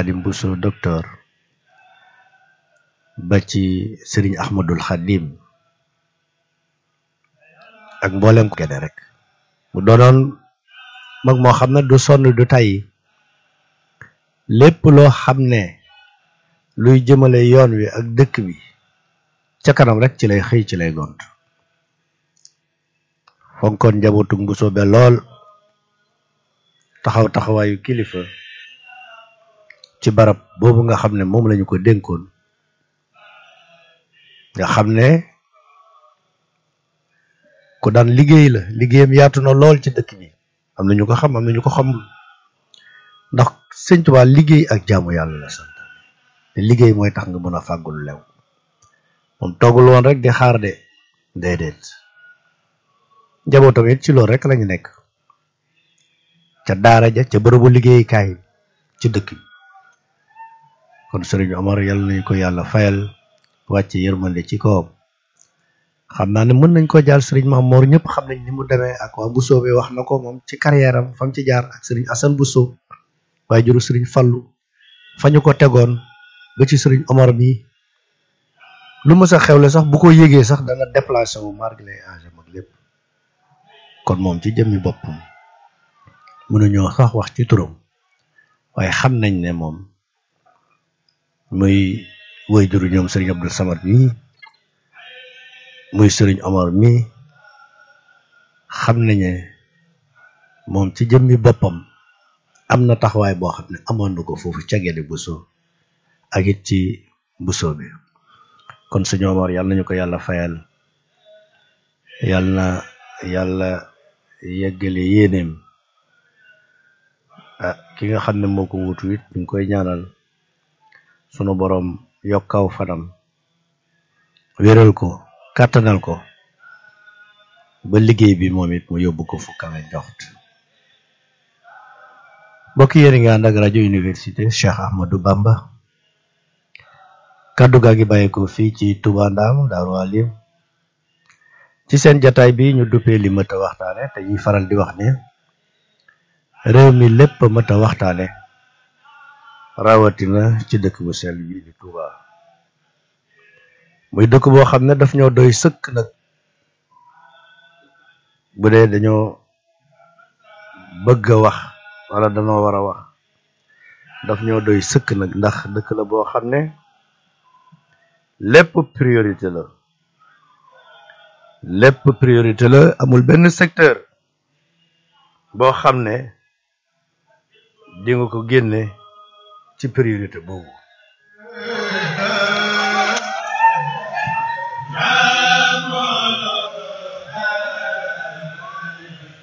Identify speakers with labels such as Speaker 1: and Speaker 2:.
Speaker 1: Xadim Bousso docteur ba ci sëriñ Ahmadul Xadim ak mboolem ko gene rek mu doonoon mag moo xam ne du sonn du tàyyi lépp loo xam ne luy jëmale yoon wi ak dëkk bi ca kanam rek ci lay xëy ci lay gont fonkoon njabootu Bousso be lool taxaw taxawaayu kilifa ci barab boobu nga xam ne moom lañu ko dénkoon nga xam ne ku daan liggéey la liggéeyam yaatu na lool ci dëkk bi am na ñu ko xam am na ñu ko xamul ndax sëñ Tuubaa liggéey ak jaamu yàlla la sant te liggéey mooy tax nga mën a fàggul lew moom toggul woon rek di xaar de déedéet njabootam it ci loolu rek lañu nekk ca daara ja ca bërëbu liggéeykaay ci dëkk bi kon sëriñ Omar yàlla nañu ko yàlla fayal wàcce yërmande ci kawam xam naa ne mën nañ ko jaal sëriñ Mamoor ñëpp xam nañ ni mu demee ak waa Bousso bi wax na ko moom ci carrière am fam ci jaar ak sëriñ Assane Bousso waaye juru sëriñ Fallu fa ñu ko tegoon ba ci sëriñ Omar bi lu mës a xewle sax bu ko yégee sax dana déplacé wu margi lay age mag lépp kon moom ci jëmmi boppam mënuñoo sax wax ci turam waaye xam nañ ne moom muy woy juru ñoom sëriñ Abdou Samad mi muy sëriñ Omar mi xam nañ ne moom ci jëmmi boppam am na taxawaay boo xam ne amoon na ko foofu ca Guédé Bousso ak it ci Bousso bi kon sëriñ Omar yàlla nañu ko yàlla fayal yàlla na yàlla yeggale yéeneem ah ki nga xam ne moo ko wutu it ñu ngi koy ñaanal sunu boroom yokkaw fanam wéral ko kàttanal ko ba liggéey bi moom it mu yóbbu ko fu kawe njoxt mbokk yéen nga ànd ak rajo université Cheikh Ahmadou Bamba kàddu gaa ngi bàyyi ko fii ci Touba Ndam Daaru Alim ci seen jataay bi ñu duppee li mët a waxtaane te ñuy faral di wax ne réew mi lépp mët a waxtaane rawatina ci dëkk bu sell bi di Touba muy dëkk boo xam ne daf ñoo doy sëkk nag bu dee dañoo bëgg a wax wala dañoo war a wax daf ñoo doy sëkk nag ndax dëkk la boo xam ne lépp priorité la lépp priorité la amul benn secteur boo xam ne di nga ko génne ci priorité boobu